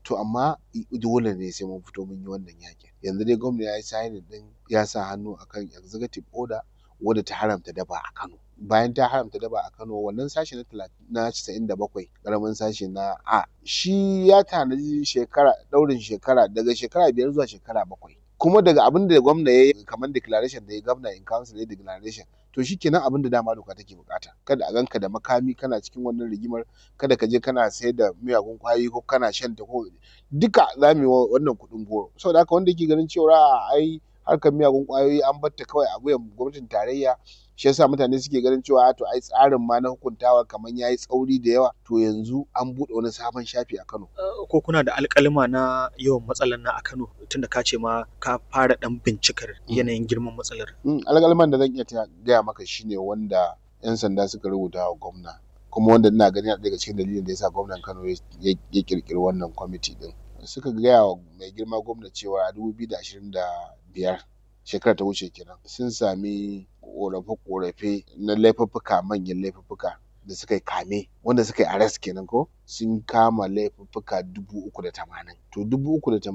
to amma dole ne sai mun fito mun yi wannan yaƙin yanzu dai gwamna ya yi signing ɗin ya sa hannu akan executive order wadda ta haramta daba a Kano bayan ta haramta daba a Kano wannan sashi na talatin na casa'in da bakwai ƙaramin sashi na a shi ya tanaji shekara ɗaurin shekara daga shekara biyar zuwa shekara bakwai kuma daga abin da gwamna ya yi kamar declaration da ya gwamna in council ya declaration to shikenan abin da dama doka take bukata kada a ganka da makami kana cikin wannan rigimar kada ka je kana sayar da miyagun kwayoyi ko kana shan ta ko duka za mu yi wannan kuɗin goro saboda haka wanda yake ganin cewa a'a ai harkar miyagun kwayoyi an bar ta kawai a wuyan gwamnatin tarayya shi yasa mutane suke ganin cewa to ai tsarin ma na hukuntawa kamar yayi tsauri da yawa to yanzu an buɗe wani sabon shafi a Kano ko kuna da alƙalima na yawan matsalar na a Kano tunda ka ce ma ka fara ɗan bincikar yanayin girman matsalar alƙaliman da zan iya gaya maka shine wanda 'yan sanda suka rubuta wa gwamna kuma wanda ina ganin yana daga cikin dalilin da yasa gwamnan Kano ya ƙirƙiri wannan kwamiti ɗin suka gaya wa mai girma gwamna cewa a dubu biyu da ashirin da biyar shekarar ta wuce kenan sun sami ƙorafe-ƙorafe na laifuffuka manyan laifuffuka da suka yi kame wanda suka yi arrest kenan ko sun kama laifuffuka dubu uku da tamanin to dubu uku da